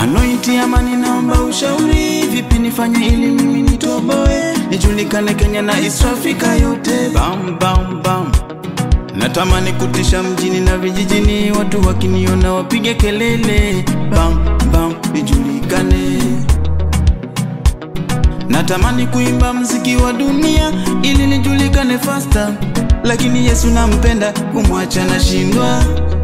Anointi amani, naomba ushauri, vipi nifanye ili mimi nitoboe, nijulikane Kenya na East Africa yote. Bam, bam, bam. Natamani kutisha mjini na vijijini, watu wakiniona wapige kelele, bam, bam, nijulikane. Natamani kuimba mziki wa dunia ili nijulikane faster, lakini Yesu nampenda, kumwacha nashindwa.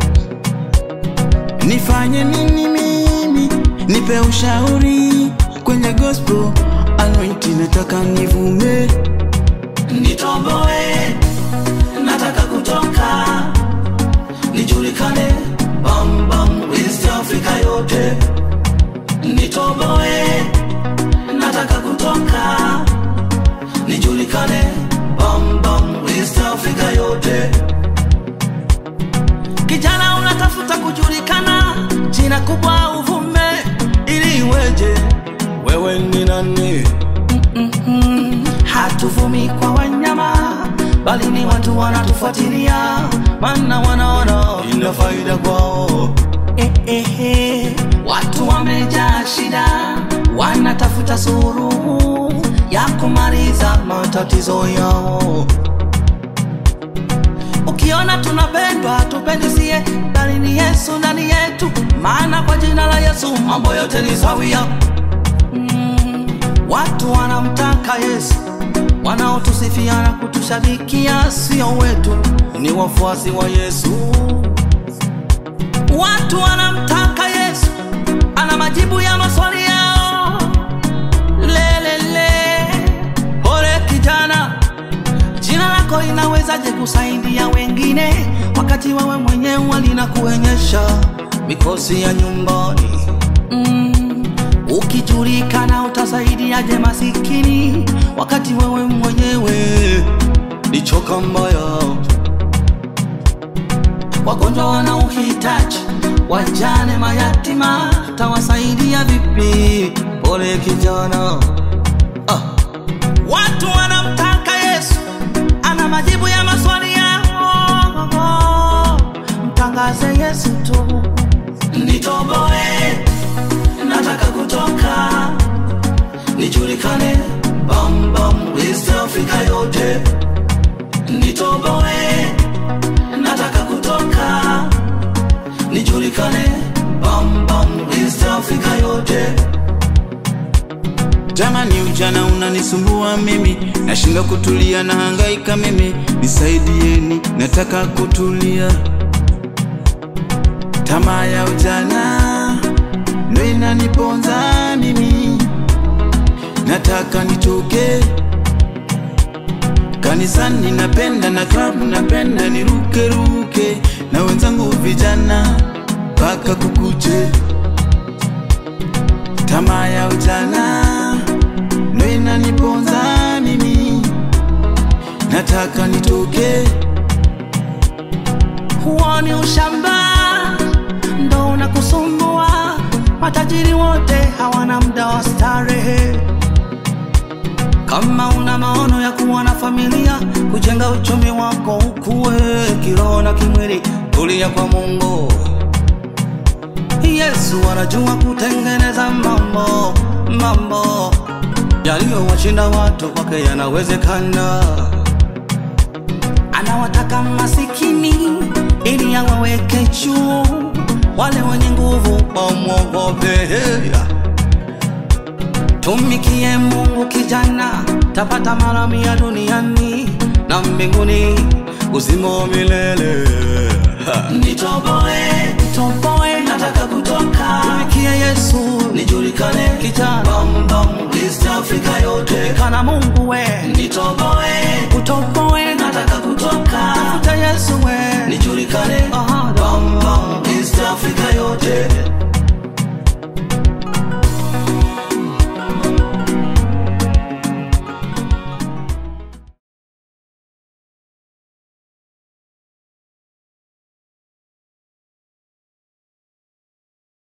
Nifanye nini mimi? Nipe ushauri kwenye gospel anointing, nataka nivume, nitoboe, nataka kutoka, nijulikane, bam bam, East Africa yote, nitoboe, nataka kutoka, nijulikane, bam bam, East Africa yote. Kijana unatafuta kujulikana, jina kubwa uvume, ili iweje? Wewe ni nani? Hatuvumi kwa wanyama, bali ni watu wanatufuatilia, maana wanaona ina faida kwao. Eh, eh, eh. Watu wamejaa shida, wanatafuta suluhu ya kumaliza matatizo yao. Ukiona tunapendwa tupendi sie, bali ni Yesu ndani yetu, maana kwa jina la Yesu mambo yote ni sawia. Mm, watu wanamtaka Yesu, wanaotusifia na kutushabikia sio wetu, ni wafuasi wa Yesu. Watu wanamtaka Yesu, ana majibu ya maswali yao. Lelele, pole kijana, Jina lako inawezaje kusaidia wengine wakati wewe mwenyewe linakuonyesha mikosi ya nyumbani? Mm, ukijulikana utasaidiaje masikini wakati wewe mwenyewe ni choka mbaya? Wagonjwa wana uhitaji, wajane, mayatima, tawasaidia vipi? Pole kijana, ah. Watu wanamtaka Yesu, ana majibu ya maswali yao. Mtangaze Yesu tu, nitoboe, nataka kutoka, nijulikane, bam bam, East Africa yote, nitoboe, nataka kutoka, nijulikane, bam bam, East Africa yote. Jamani, ujana unanisumbua mimi, nashindwa kutulia na hangaika mimi, nisaidieni, nataka kutulia. Tamaa ya ujana ndo inaniponza mimi, nataka nitoke kanisani, napenda na klabu, napenda niruke ruke na wenzangu vijana mpaka kukuche. Tamaa ya ujana ndo inaniponza mimi, nataka nitoke. huo ni ushamba ndo unakusumbua. Matajiri wote hawana muda wa starehe. Kama una maono ya kuwa na familia, kujenga uchumi wako ukue kiroho na kimwili, tulia kwa Mungu. Yesu anajua kutengeneza mambo mambo yaliyowashinda watu, kwake yanawezekana anawataka masikini ili awaweke juu, wale wenye nguvu wamwogope. Tumikie Mungu kijana, tapata mara mia duniani na mbinguni uzima wa milele. Nitoboe, nitoboe, nataka kutoka. Tumikie Yesu, nijulikane kijana, bam bam, East Africa yote, kana Mungu we, nitoboe, utoboe, nataka kutoka. Tafuta Yesu we, nijulikane, bam